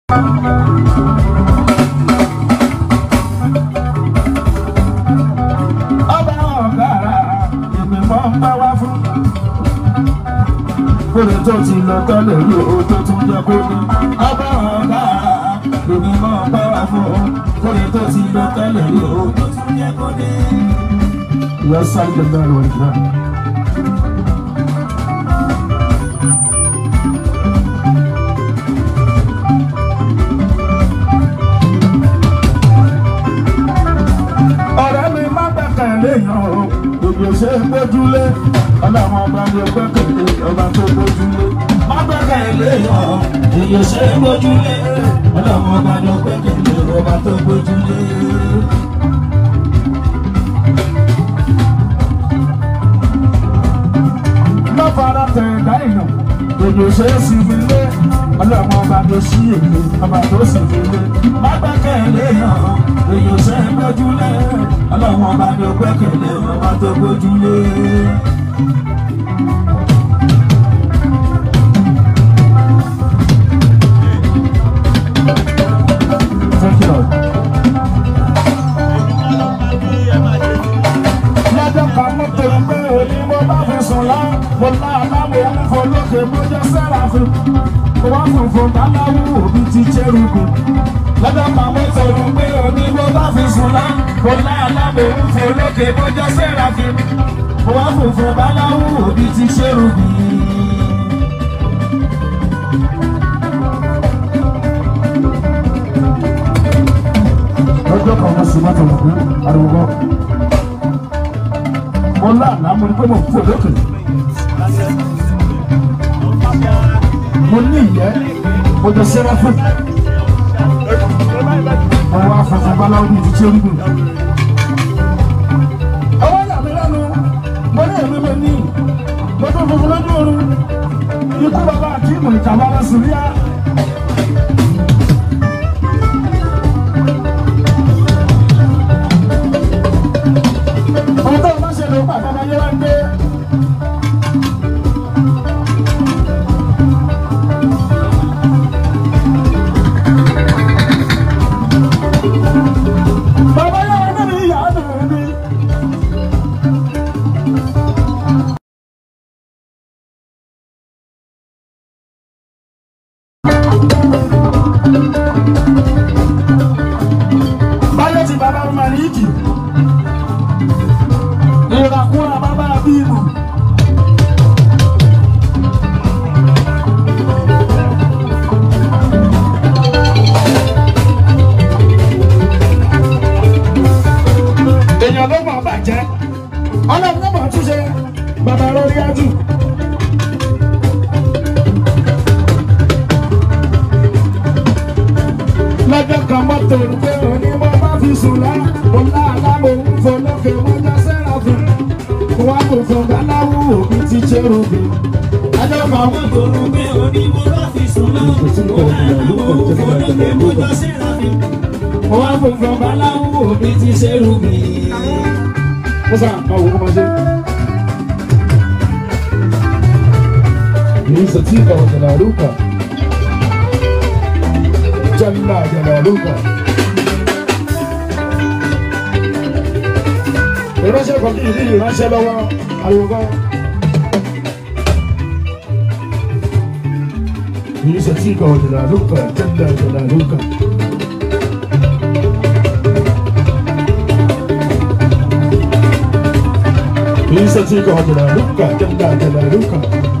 ọba ọ̀gára èmi mọ́ ń bá wá fún. kóre tó ti lọ tọ́lẹ̀ rí o tó tún jẹ́ kó ní. ọba ọ̀gára èmi mọ́ ń bá wá fún. kóre tó ti lọ tọ́lẹ̀ rí o tó tún jẹ́ kó ní. ìyá sáré gbẹgbẹ rẹ wọlé náà. ọ̀rẹ́ mi má gbẹ̀kẹ̀lé yàn o gbogbo ṣe é gbójúlé ọlọ́run ọba ni ó gbẹ̀kẹ̀lé ọba tó gbójúlé má gbẹ̀kẹ̀lé yàn o gbogbo ṣe é gbójúlé ọlọ́run ọba ni ó gbẹ̀kẹ̀lé ọba tó gbójúlé. má fara tẹ̀ ẹ̀dá èèyàn gbogbo ṣe é sì fi lé ọlọ́run ọba tó ṣí èmi ọba tó sì fi lé má gbẹ̀kẹ̀lé yàn o èyàn ṣe é gbójúlé ọlọ́run ọba ni ó gbẹ́kẹ̀lé ọba tó gbójúlé. Thank you, Lord. lọ́jọ́ kan mo tẹ̀lé pé òní mo bá fi sùn lá mo lá aláwọ̀ òun fò lókè mo jẹ́ sẹ́ráfù mo wá funfun báláwù òbí ti jẹ́rùkù lọ́jọ́ kan mo tẹ̀lé pé òní mo bá fi sùn lá mo lá aláwọ̀ òun fò lókè mo jẹ́ sẹ́ráfù mo wá funfun báláwù òbí ti jẹ́rùkù. lọ́jọ́ kan mo sì má tẹ̀lé pé ariwo bọ́ mo láàlá mo ní pé mo fò lókè. mo ní ìyẹ́ mo jẹ sẹ́ráfù. mo wá funfun báláwo bíi ti ṣéńgù. ọwọ́ yà mí lẹ́nu mo ní èmi mo ní mo tún funfun lójú oorun ikú bàbá àti ìmọ̀ ìjàmbá lọ sí ríà. ohun tó o bá ṣe lè pàtó ọmọ yẹn wá ń gbé. bàbá yẹn wá níbi ìyá àdùnnú ni. báyọ̀ tí bàbá mi máa ní ìdì ìràkúrà bàbá bíbù. èèyàn ló mọ̀ bàjẹ́ ọlọ́run ló mọ̀ túnṣe bàbá lórí ájú. lọ́jọ́ kan mọ́tò pé òní mo bá fi sùn lá mo lá àlámò ń fò lókè mo jẹ́ sẹ́ráfù wá kò fún baláwo òbí ti ṣerúbi. ajọ́ kan wọ́n tòrò pé òní mo bá fi sùn lá mo lá àlámò ń fò lókè mo jẹ́ sẹ́ráfù wá kò fún baláwo òbí ti ṣerúbi. mo sà máa wò ó máa ṣe. Lisa Tika wa Jalaluka. Jalla Jalaluka. Ìránṣẹ́ kan kì í ní ìránṣẹ́ lọ́wọ́ àyùkọ́. Lisa Tika wa Jalaluka. Jalla Jalaluka. Lisa Tika wa Jalaluka. Jalla Jalaluka.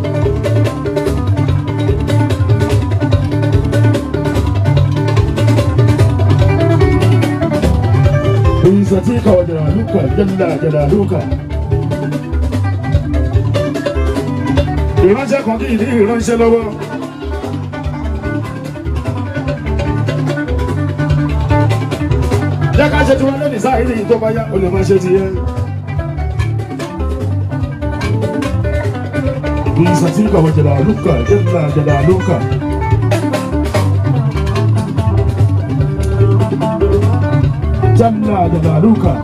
عزتك وجلالك جل جلالك ìránṣẹ́ kan kì í ní ìránṣẹ́ lọ́wọ́. jẹ́ ká ṣe tí wọ́n lónìí sáà yìí tó bá yá o lè máa ṣe ti yẹ. عزتك وجلالك جل جلالك جل جلالك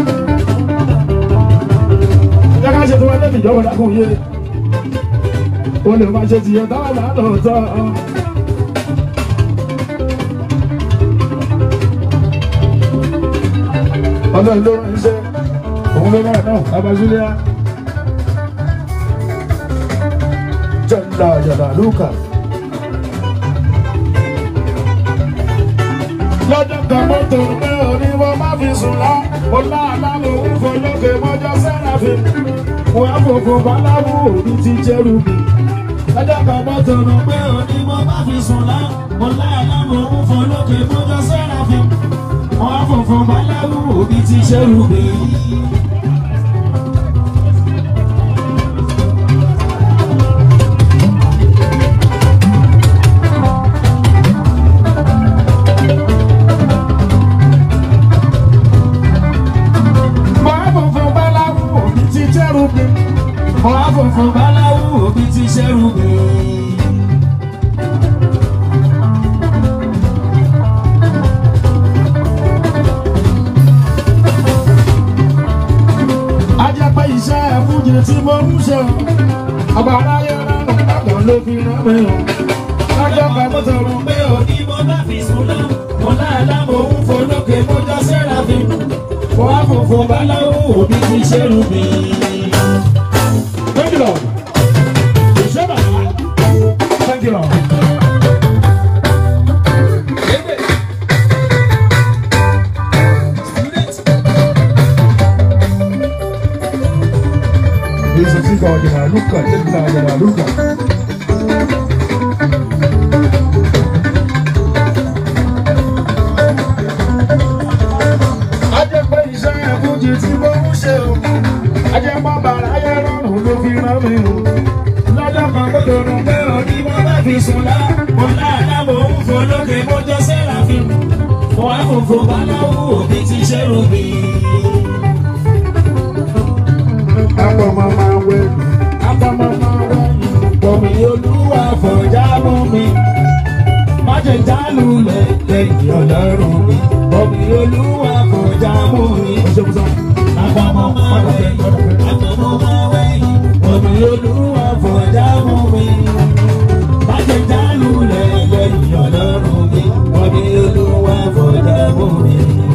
jẹ́ ká ṣe tí wọ́n lónìí jọ̀wọ́ dákun yé. o lè máa ṣe tìyẹ dáadáa lóòótọ́. ọlọ́run ló rán iṣẹ́ òun ló rán náà abajúlẹ̀ jẹ́ńdà jàdà lúkà. lọ́jọ́ kan mọ́tò pé òní wọ́n má fi sùn lá mo láàlá mo ń fò lókè mọ́jọ́ sẹ́ráfì mo á fòfò báláwú òbí ti jẹ́rù mi. lọ́jọ́ kan mọ́tò pé òní wọ́n má fi sùn lá mo láàlá mo ń fò lókè mọ́jọ́ sẹ́ráfì mo á fòfò báláwú òbí ti jẹ́rù mi. mo á fòfò báláwú òbí ti jẹ́rù mi. mo á fòfò báláwú òbí ti jẹ́rù mi. ajẹ́pẹ́ iṣẹ́ ẹ̀fúnjẹ tí mo ń ṣe o ọba aráyé rárùn lágbà ló fi rán mi o lọ́jọ́ kan mo tọrọ pé òní mo bá fi sùn lọ mo láàlá mo ń folókè mo jọ sẹ́ráfì mo á fòfò báláwo òbí ti ṣerú mi. Thank you, Lord. Ìṣe bàbá. Thank you, Lord. Yesu sika wajana luka, tena wajana luka. Ajẹ́ pé iṣẹ́ ẹ̀fúnjì tí mo ń ṣe o. Ajẹ́ mọ́ bàrà ayé rọrùn ló fi rán mi o. Lọ́jọ́ kan tó dòrò pé òní mo bá fi sùn lá. Mo láàlá mo ń fò lókè mo jọ sẹ́ráfì. Mo wá fòfò báláwo òbí ti ṣẹ́rù mi. Apọ̀mọ́ máa wẹ̀ mí. Apọ̀mọ́ máa wẹ̀ mí. Bọ̀mí olúwa fọ̀já mú mi. Má jẹ́ jálulẹ̀ lẹ́yìn ọlọ́run mi. Bọ̀mí olúwa fọ̀já mú mi. Apọ̀mọ́ máa wẹ̀ mí. Apọ̀mọ́ máa wẹ̀ mí. Bọ̀mí olúwa fọ̀já mú mi. Má jẹ́ jálulẹ̀ lẹ́yìn ọlọ́run mi. Bọ̀mí olúwa fọ̀já mú mi.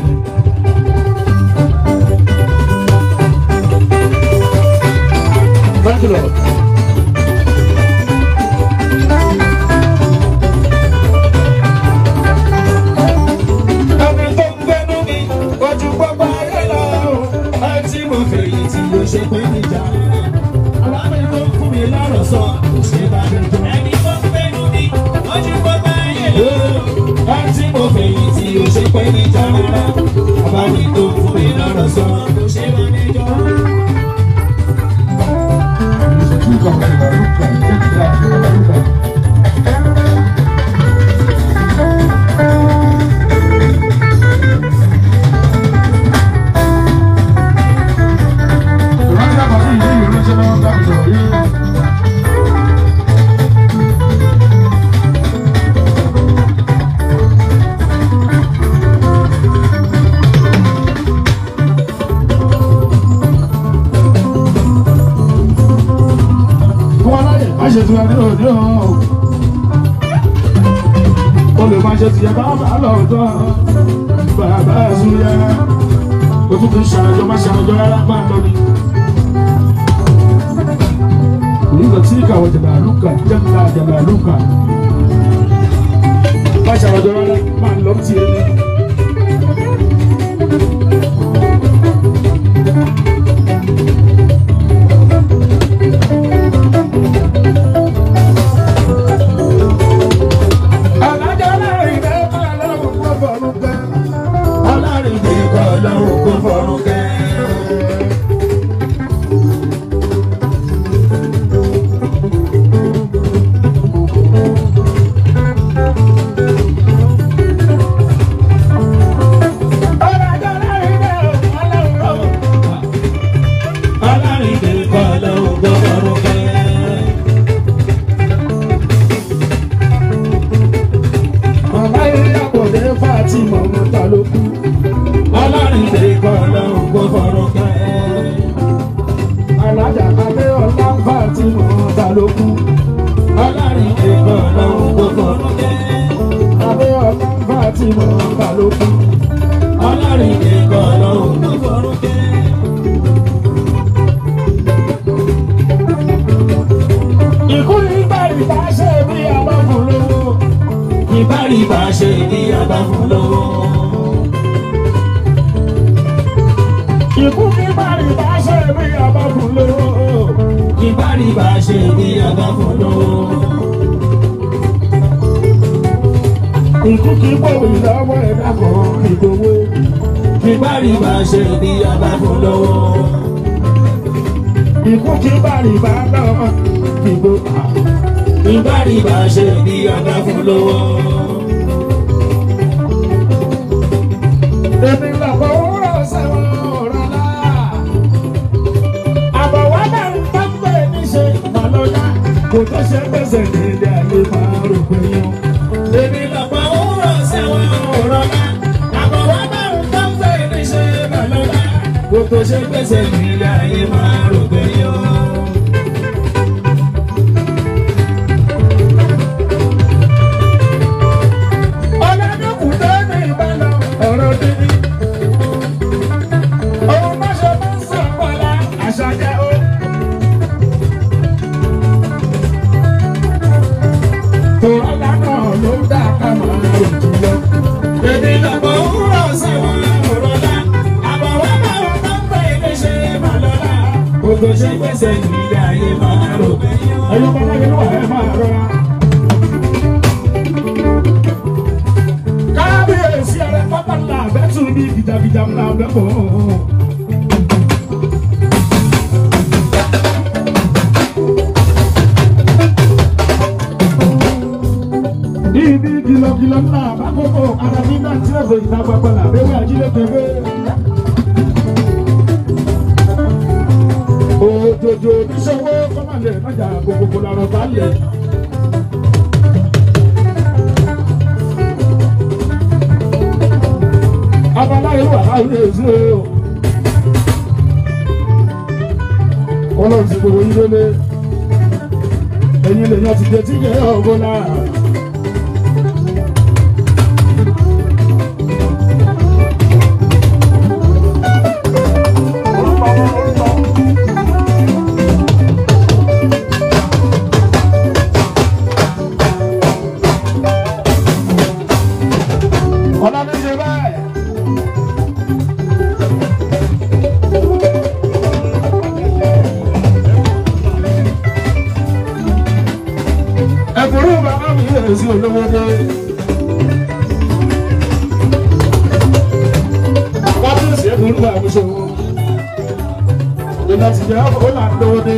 Thank you, Lord. Ẹni tó ń gbẹ́nu mi, ojú pápá ayé lọ. Ẹtí mo fèyí tí o ṣe pé níjà. Alámi tó ń fún mi lọ́rọ̀ sọ, kò ṣe bá mi jọ. Ẹni tó ń gbẹ́nu mi, ojú pápá ayé lọ. Ẹtí mo fèyí tí o ṣe pé níjà rárá. Alámi tó ń fún mi lọ́rọ̀ sọ, kò ṣe bá mi jọ. má ṣe tiwa ní òde o. o lè máa ṣe tiẹ̀ bá bá lọ́ọ̀tọ́ bàbá ẹ̀sùn yẹ. o tún fi ṣàjọ má ṣàjọ rárá máa lọ ni. Kuliza tika wa jalaluka jalla jalaluka. Má ṣàjọ rárá máa lọ tiẹ̀ ni. Alájọ láàrin bẹ́ẹ̀ máa lọ́wọ́ kó fọ́rùn kẹ́. Alárin bẹ́ẹ̀ kọ́ lọ́wọ́ kó fọ́rùn kẹ́. Alájọ láàrin bẹ́ẹ̀ máa lọ́wọ́. Alárin bẹ́ẹ̀ kọ́ lọ́wọ́ kó fọ́rùn kẹ́. Màmá eré àpòdé Fátímọ̀ mọ́ta ló kú. Ọlọ́rin lè kọ́ lọ́hùn kó fọ́rọ̀ kẹ́. Alájà Adé ọ̀la Fátímọ̀ mọ́ta ló kú. tí mo bá lókun. ọlọ́rin nìkan lọ́hùn ló fọ́rún kẹ́. Ikú nígbà ìbá ṣe bí àwọn fún lówó. ìbárìbà ṣe ní agbáfún lówó. Ikú nígbà ìbá ṣe bí àwọn fún lówó. ìbárìbà ṣe ní agbáfún lówó. Ikú kì í bọ̀wé lọ́wọ́ ẹ̀dá kan ìgbowó. ìbárìbà ṣe ní agbáfún lówó. Ikú kì í bá ìbá lọ́wọ́ ìgbowó. ìbárìbà ṣe ní agbáfún lówó. Èmi lọ́kọ̀ òwúrọ̀ sẹ́wọ̀n ọ̀rọ̀ náà. Àbọ̀wá náà ń bá pé níṣe màlọ́yà. Kò tó ṣe gbèsè ní ilé ayé máa rò pé yán. èmi lọ́pọ̀ òwúrọ̀ sẹ́wọ̀n ọ̀rọ̀ náà. àbọ̀wá náà ń tán fẹ́ níṣẹ́ màlọ́lá. kó tó ṣe gbèsè nílé ayé máa rò pé yó. Ọlọ́dúnkù tó ní ìbálò ọ̀rọ̀ dídí. Òun má ṣe máa ń sọ pọ̀lá àṣà jẹ́ ó. Tòrọ́lá náà ló dá ká máa rò jùlọ. èmi lọ́pọ̀ òwúrọ̀ sẹ́wọ̀n ọ̀rọ̀ náà. àbọ̀wá náà ń tán fẹ́ níṣẹ́ màlọ́lá. kó tó ṣe gbèsè nílé ayé máa rò pé yó. Ẹyọ bá láyé ló wà ẹ máa rọra. Kábíyèsí ẹrẹ pápá ńlá àbẹ́tù ní gìjàgìjà ńlá àbẹ́kọ̀. Ibi kìlọ̀kìlọ̀ ńlá àbákòkò àràbí náà tí ẹ̀fọ́ ìta gbàgbà làbẹ́wẹ́ ajílẹ̀ kẹfẹ́. Òjòjò oníṣòwò kọ́mọ̀lẹ̀ lọ́jà gbogbogbò lọ́rọ̀ bá lẹ̀. Abala ìlú àláwọ̀ èso o. Ọlọ́run ti gbogbo yín lélẹ̀. Ẹ̀yin lè yan ti jẹ tí yẹ ọ̀gbọ́n náà. Ọlọ́run ṣe báyìí. Ẹ̀kúrú bàbá mi lè sí olówó dé. Wọ́n tún sí ẹ̀kúrú bàbá mi ṣòwò. Ìlọ ti jẹ́ ó là ń lówó dé.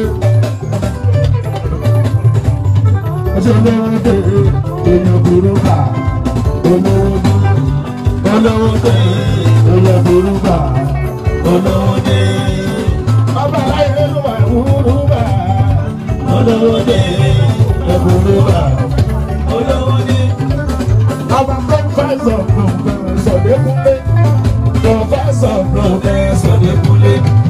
Ọjọ́ olówó dé, èèyàn kúrú bà, olówó dé. Olówó dé, èèyàn kúrú bà, olówó dé. Ọba aláyé ló wà kúrú bà, olówó dé, ẹ̀kúrú bà. olówó ní. Our professor, professor, Dekunle. Professor, professor, Dekunle.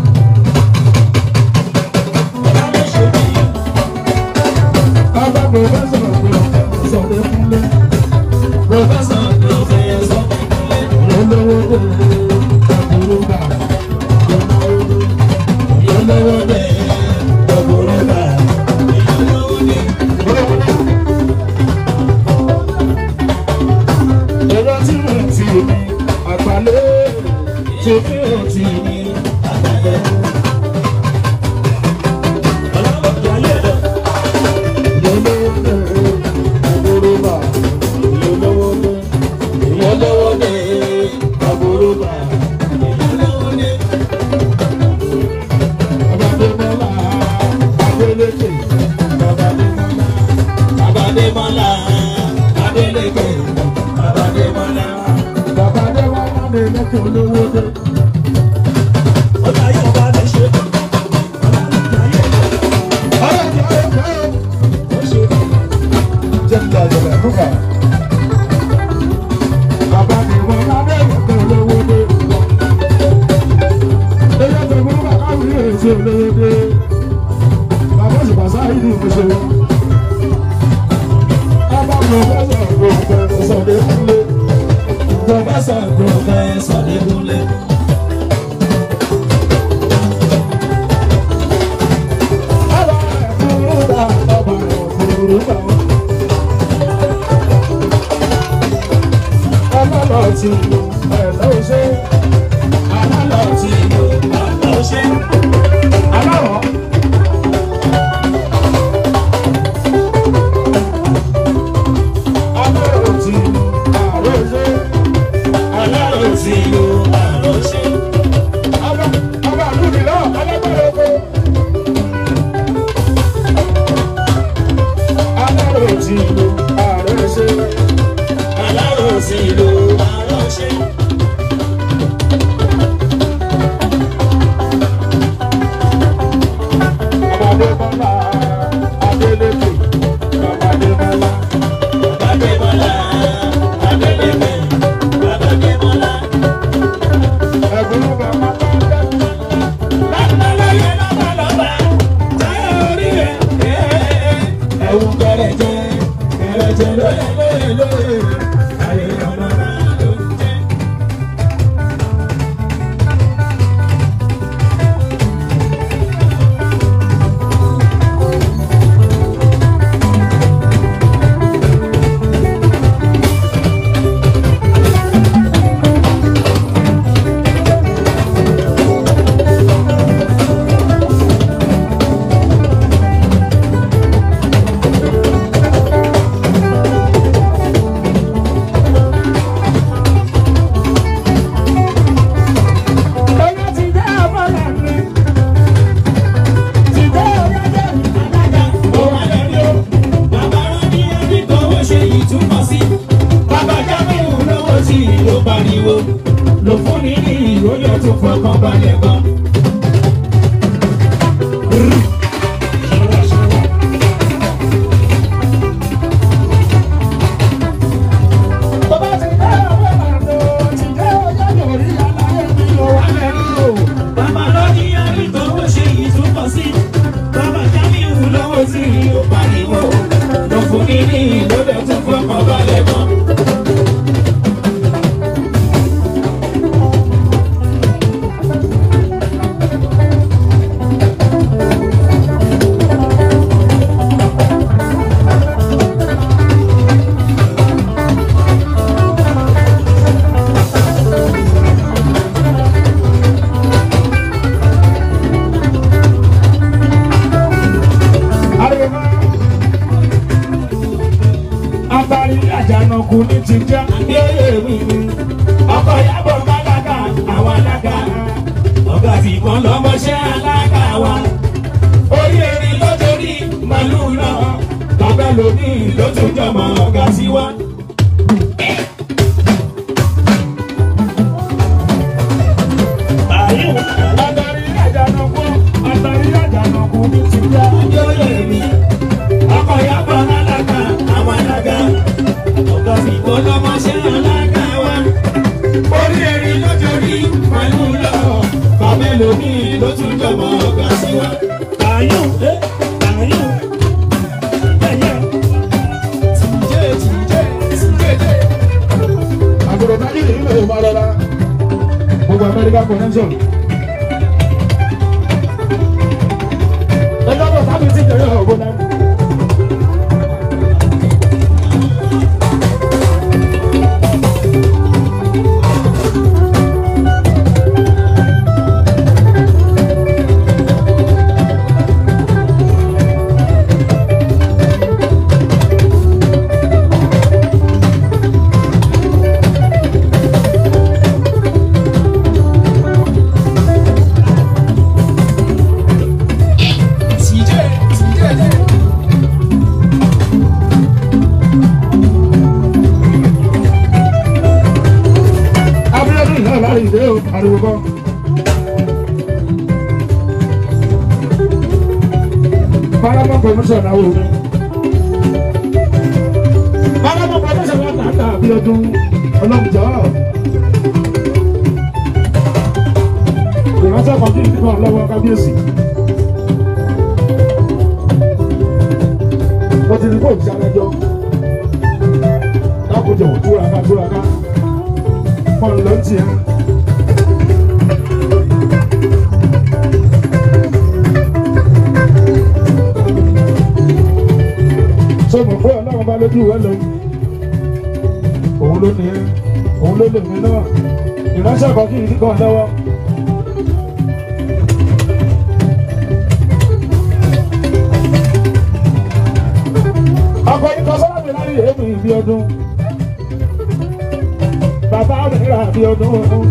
Our professor, professor, Dekunle. Professor, Professor olówó dé, ẹ̀kúrú bà. Olówó dé, ẹ̀kúrú bà. Èrò tí mo ti ní àgbálẹ̀ tí mi ò ti ní àgbálẹ̀. Olówó dé, ẹ̀kúrú bà. Olówó dé, olówó dé, ẹ̀kúrú bà. Babadémọ́lá, Adélékè, Babadémọ́lá. Babadémọ́lá, Adélékè, Babadémọ́lá. Babadémọ́lá Adélékè olówó dé. Ọ̀rẹ́ mi, ọ̀rẹ́ mi, ọ̀rẹ́ mi. Jẹ́ kí a jọ̀bẹ̀ fúnfà. Babadémọ́lá Adélékè olówó dé. Ẹyẹ tó mú bàbá mi lè ṣe olówó dé. Bàbá òṣùpá sáyé ní ìmúṣẹ. Ọba pòfẹ́sọ̀ pòfẹ́sọ̀ Dékúnlé. pòfẹ́sọ̀ lẹ́kúnlẹ̀. ọba ẹ̀fúrú bá ọba ẹ̀fúrú bá. ọlọ́lọ́ ti ẹ̀ lọ́wọ́ ṣe alálọ́ ti Ọ̀dọ́ ṣe alárọ̀. alárọ̀ ti àrọ̀ ṣe alárò tí lo àrò ṣe. ọba ọba àlùdí náà alágbára oko. alárọ̀ ti àrọ̀ ṣe. alárò tí lo àrò ṣe. Adébọ́lá Adélékè Adébọ́lá Adébọ́lá Adélékè Adébọ́lá. ẹ̀gbọ́n bàbá bá dẹ́kun. Lágbàláyé lọ́balọ́ba táyà orí rẹ̀. Ẹ̀wù kẹrẹ̀jẹ kẹrẹ̀jẹ lóye lóye lóye. Ayé ọ̀nà máa ló ń jẹ́. Ọyọ́ ti dé àbọ̀là mi. Ti dé ọ̀yọ́dẹ́ mi. Alága ó wà lórí o. Bàbá Rọ́bí ẹbí kọ́wọ́ ṣe ìtumọ̀ sí. Bàbá Jábìrì lówó tí ló pariwo. Lò fún ní ní ìròyìn tó fọkàn balẹ̀ gan. Bàbá ti dé àbọ̀là mi. Ti dé ọ̀yọ́dẹ́ orí aláyé mi ò wá lẹ́nu o. Bàbá Rọ́bí ẹbí kọ́wọ́ ṣe ìtumọ̀ sí. Bàbá Jábìrì lówó tí ló pariwo. Lò fún ní ní ìròyìn tó fọkàn balẹ̀ gan. Ariwo. Abari àjànàkú ní ti já. ọkọ̀ yàbọ̀ málága àwọn alága ọ̀gá tí kan lọ́mọṣẹ́ alága wa orí erin lọ́jọ́rí màlúù náà bàbá lòdì ló tún jọmọ ọ̀gá sí wa. Abari àjànàkú. Abari àjànàkú ní ti já. Yóyè mi, ọkọ̀ yàbọ̀ málága àwọn alága ọ̀gá tí kan lọ́mọṣẹ́ alága wa orí erin lọ́jọ́rí màlúù náà bàbá lòdì ló tún jọmọ ọ̀gá sí wa. Àyùn, ẹ́ àyùn, ẹ̀yẹ. Àgùrò táyé ní ilé ìwà rọra. Gbogbo Amẹ́ríkà connection. Ẹjọ́ bọ̀ sábì tí ìjọba ọ̀gbọ́n náà. Abíọ́dún náà lárí ìdè o, ariwo kọ́. Paramount promotion náà wò ó. Paramount promotion náà tààtà Abíọ́dún ọlọ́mùjọ́. Ìrántí ọkọ̀ kí n kíkọ́ lọ́wọ́ kábíyèsí. Wọ́n ti ní kó ìjà lẹ́jọ́. Dákúnjọ̀ túraká túraká. mọ̀ ló ń tiẹ̀. ṣé mo pé ọlọ́run bá lójú ìwé lọ òun ló ní ẹ òun ló lè mí náà ìránṣẹ́ kan kì í kàn lọ́wọ́. ọkọ̀ yìí kan sọ́dọ̀ mi láyé èmi ìbí ọdún bàbá mi rà bí ọdún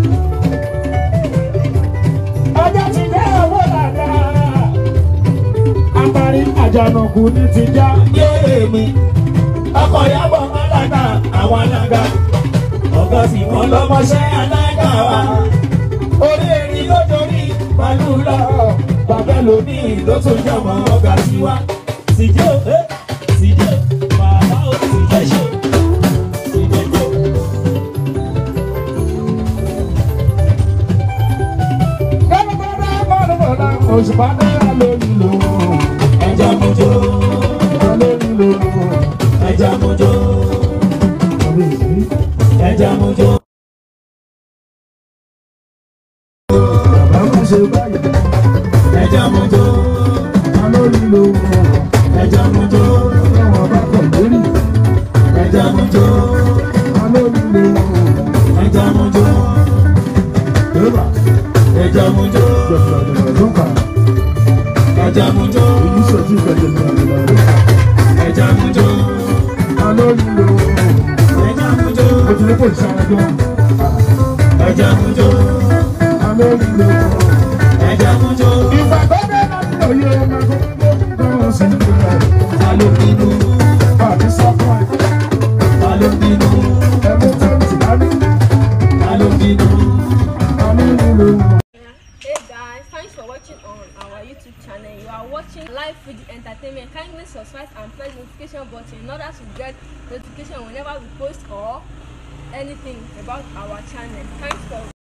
ọjọ́ ti dé owó dáadáa apari àjànàkú ní ti já yéé mi ọkọ̀ yàgbọ́ alága àwọn alága ọ̀gá sì wọ́n lọ́mọṣẹ́ alága wa orí erin ló dorí pẹ̀lú lọ bàbá lómi ló tún jọmọ ọ̀gá sí wa síjó ẹ síjó bàbá ò síjó ṣe síjó ṣe. gbẹ́gbẹ́gbẹ́ mọ́nùmọ́lá òṣùpá náírà lórí lò ẹja mojó lórí lò ẹja mojó ẹja mojó. bàbá má ṣe báyìí ẹja mojó lórí lò ẹja mojó ẹ̀wọ̀n bá tẹ̀ lórí ẹja mojó lórí lò ẹja mojó lébà ẹja mojó jọ̀dọ̀dọ̀ ló kà ẹja mojó èyí ṣojú ìgbẹ́jẹ̀ ní àgbẹ̀lá ẹja mojó lórí lò ẹja mojó ó ti ní kò ṣáájú ẹja mojó lórí lò ẹja mojó ìgbà tó dé láti òye ọmọ tó ń sí ìgbà ta ló bínú àti sọ́kọ̀ ta ló bínú ẹ̀mú tó ń tì dání ta ló bínú. lórí lò. Hey guys, thanks for watching on our YouTube channel. You are watching Live Food Entertainment. Kindly subscribe and press the notification button in order to get notification whenever we post or anything about our channel. Thanks for